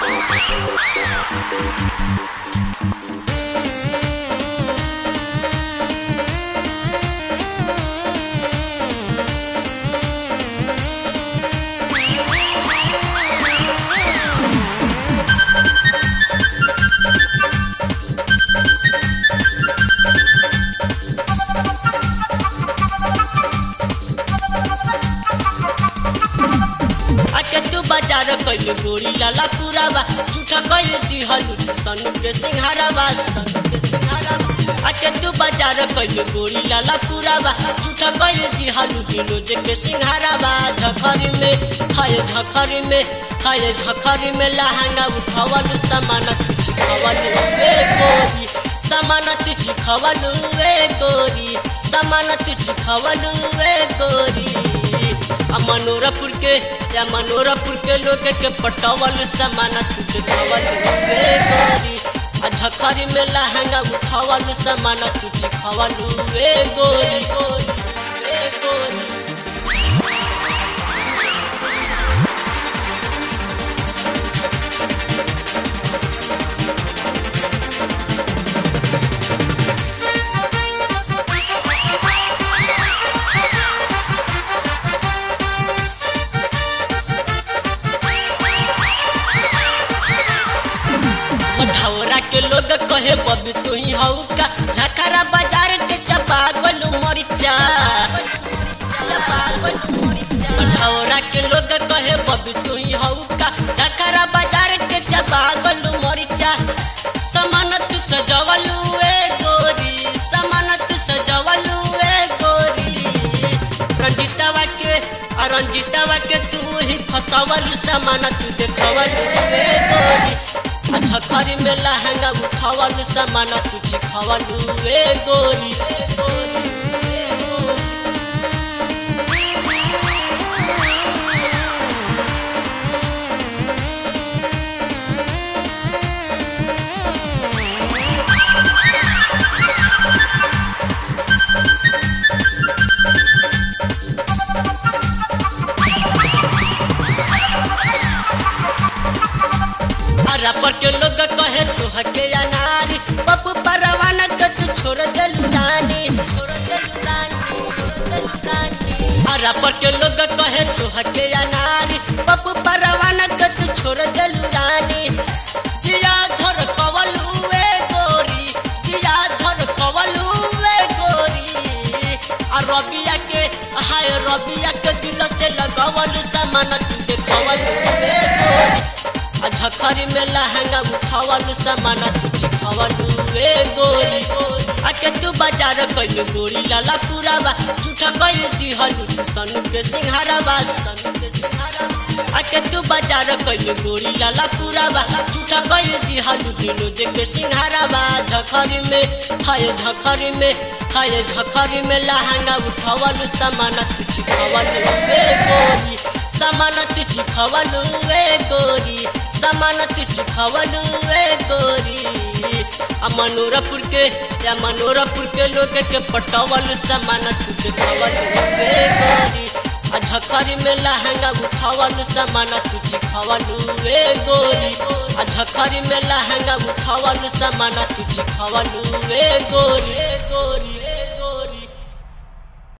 आके तू बाजार कैले गोरी लाला पुरावा झूठा कैले दिहलु तू सनु के सिंहारावा सनु के सिंहारावा आके तू बाजार कैले गोरी लाला पुरावा झूठा कैले दिहलु दिनोज के सिंहारावा झखरी में हाय झखरी में हाय झखरी में लहंगा उठावलु सामान कुछ खवलु ए गोरी सामान तुझ खवलु ए गोरी सामान तुझ खवलु ए गोरी आ मनोरपुर के या मनोरपुर के लोग के पटवल सामान तुझे खवल रे गोरी आ झखरी में लहंगा उठावल सामान तुझे खवल रे गोरी गोरी रे गोरी मठौरा के लोग कहे बबी तू ही हऊ का झखरा बाजार के चपा गोलू मरिचा चपा गोलू मरिचा मठौरा के लोग कहे बबी तू ही हऊ का झखरा बाजार के चपा गोलू मरिचा समान तू सजवलू ए गोरी समान तू सजवलू ए गोरी रंजितवा के आ रंजितवा के तू ही फसवल समान तू देखवल ए गोरी आ झखरी में लहंगा उठावल सामान तुझ खवलू ए गोरी ए गोरी, ए गोरी। अरा पर के लोग कहे तू हके अनारी पप्पू परवाना के तू छोड़ देलू रानी छोड़ देलू रानी, छोड़ देलू रानी। अरा पर के लोग कहे तू हके अनारी पप्पू परवाना के तू छोड़ देलू रानी जिया धर कवलू ए गोरी जिया धर कवलू ए गोरी आ रबिया के हाय रबिया के दिल से लगवल सामान तू देखवल ए गोरी आ झखरी में लहंगा उठावल सामान तुझ खवलू ए गोरी आके तू बाजार कैले गोरी लाला पुरावा झूठा कैले दिहलु तू सनु के सिंहारावा सनु के सिंहारावा आके तू बाजार कैले गोरी लाला पुरावा झूठा कैले दिहलु दिनोज के सिंहारावा झखरी में हाय झखरी में हाय झखरी में लहंगा उठावल सामान तुझ खवलू ए गोरी सामान तुझ खवलू ए गोरी सामान तुझ खवलू ए गोरी आ मनोरपुर के या मनोरपुर के लोग के पटवल सामान तुझ खवलू ए गोरी आ झखरी में लहंगा उठावल सामान तुझ खवलू ए गोरी आ झखरी में लहंगा उठावल सामान तुझ खवलू ए गोरी ए गोरी